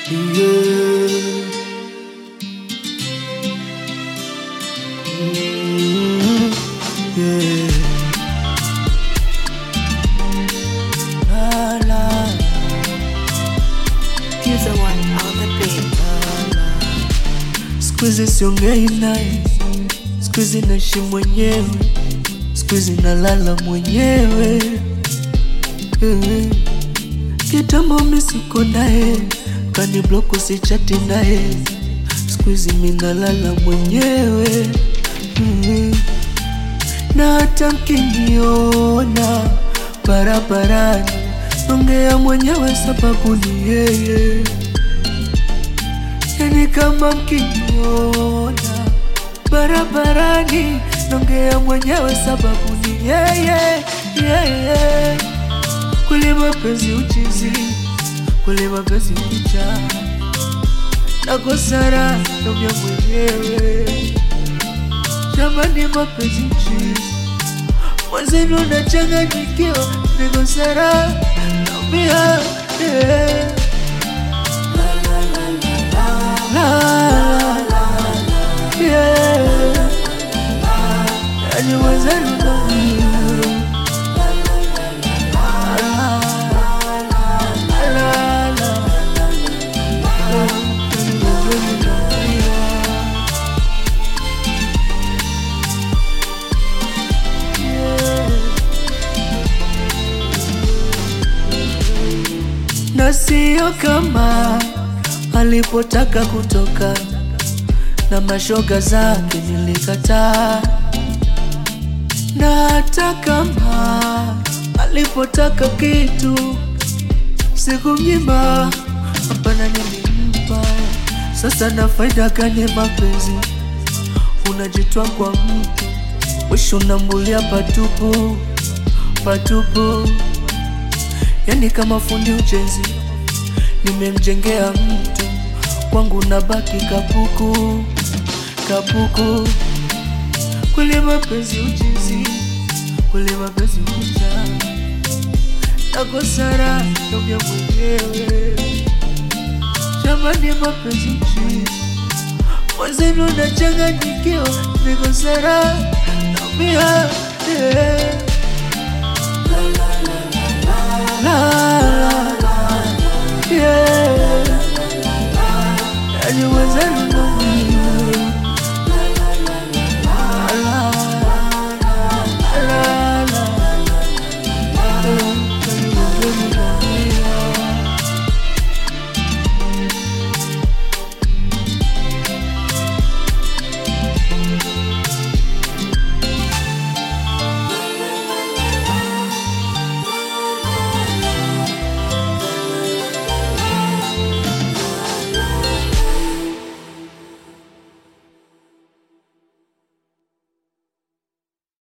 Yeah. Mm, yeah. La, la, Here's the one on the beat. siku hizi siongei naye, siku hizi naishi mwenyewe, siku hizi nalala mwenyewe. Eh, Kitambo mi siko naye, kani block usichati naye, siku hizi mi nalala mwenyewe. Mm. Na hata mkiniona barabarani, ongea mwenyewe sababu ni yeye yani kama mkiniona barabarani nongea mwenyewe sababu ni yeye yeye kweli mapenzi uchizi kweli mapenzi picha nakosara nongea mwenyewe jamani mapenzi uchizi mwenzenu nachanganyikiwa nikosara naumia yeah. Yani mwenzenu na sio kama alipotaka kutoka na mashoga zake nilikataa, na hata kama alipotaka kitu sikumnyima, hapana, nilimpa. Sasa na faida gani mapenzi? Unajitoa kwa mtu, mwisho unambulia patupu patupu, yani kama fundi ujenzi nimemjengea mtu kwangu nabaki kapuku kapuku. Kweli mapenzi uchizi, kweli mapenzi ucha nakosara naumia mwenyewe. Jamani, mapenzi uchizi, mwenzenu nachanganyikiwa, nikosara naumia yeah. la,